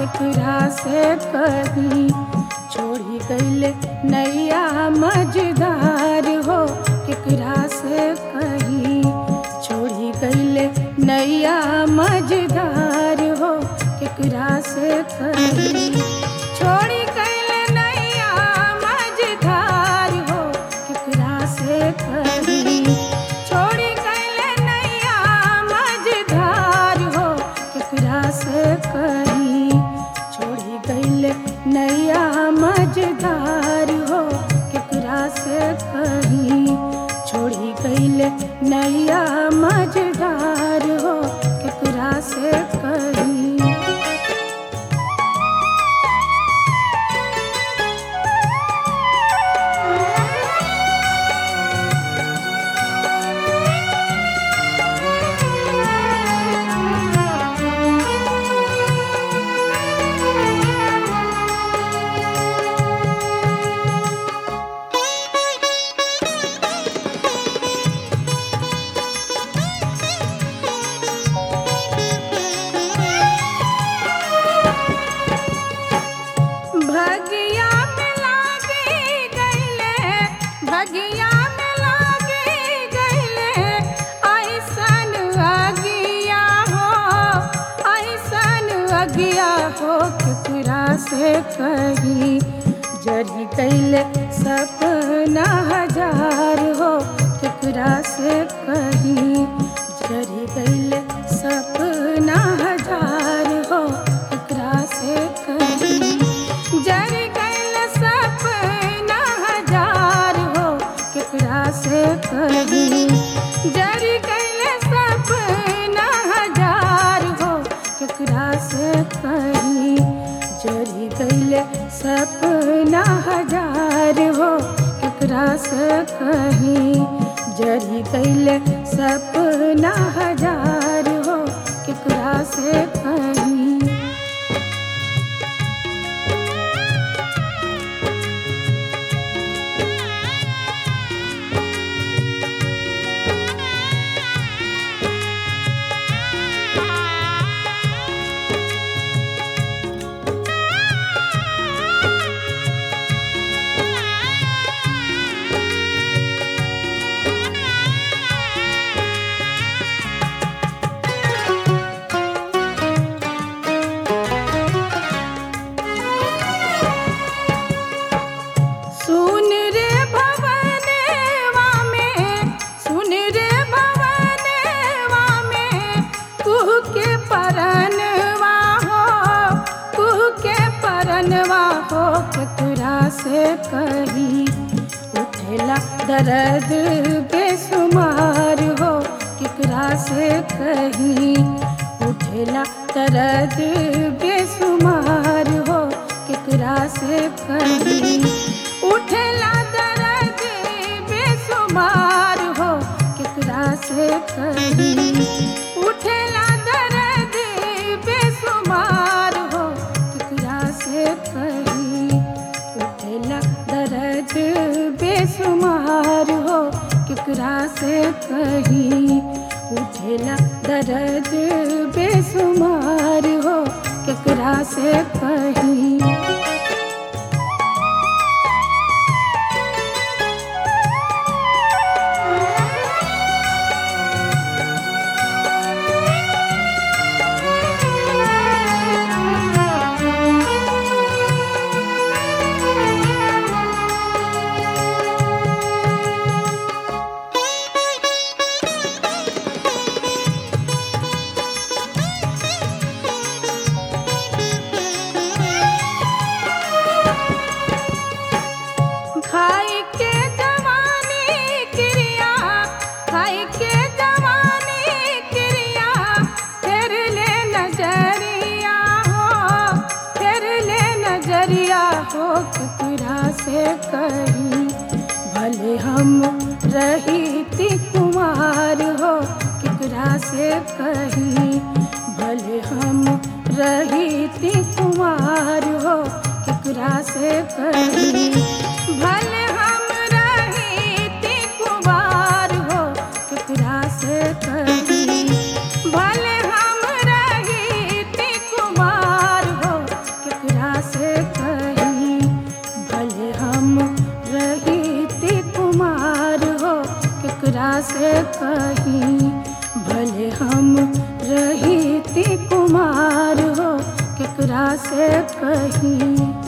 केकरा से कही छोड़ी गईले नैया मझधार हो केकरा से कही छोड़ी गईले नैया मझधार हो केकरा से कही छोड़ी गईले नैया मझधार हो केकरा से कही छोड़ी गईले नैया मझधार हो केकरा से कही छोड़ी गईले नैया मझधार हो केकरा से कही छोड़ी गईले नैया मझधार हो केकरा से कही भगिया में लागी गईले भगिया में लागी गईले ऐसन अगिया हो ऐसन अगिया हो केकरा से कही जरी गईले सपना हजार हो केकरा से कही जरी गईले सपना हजार हो केकरा से कही जर गल सपना हजार हो केकरा से कही जर गल सपना हजार हो केकरा से कही जरी गल सपना हजार हो केकरा से कही जरी गल सपना हजार हो केकरा से कही सुन रे भवनेवा में सुन रे भवनेवा में कुह के परनवा हो कुह के परनवा हो केकरा से कही उठेला दर्द बेसुमार हो केकरा से कही उठेला दर्द बेसुमार हो केकरा से कही उठेला दर्द बेसुमार हो केकरा से कही उठेला दर्द बेसुमार हो केकरा से कही उठेला दर्द बेसुमार हो केकरा से कही उठेला दर्द बेसुमार हो केकरा से कही खाई के जवानी क्रिया खाई के जवानी क्रिया फिर ले नजरिया हो फिर ले नजरिया हो केकरा से कही भले हम रही कुमार हो केकरा से कही भले हम रही कुमार हो केकरा से कही भले हम रही कुमार हो केकरा से कही भले हम रही कुमार हो से कहीं भले हम रही ती कुमार हो केकरा से कहीं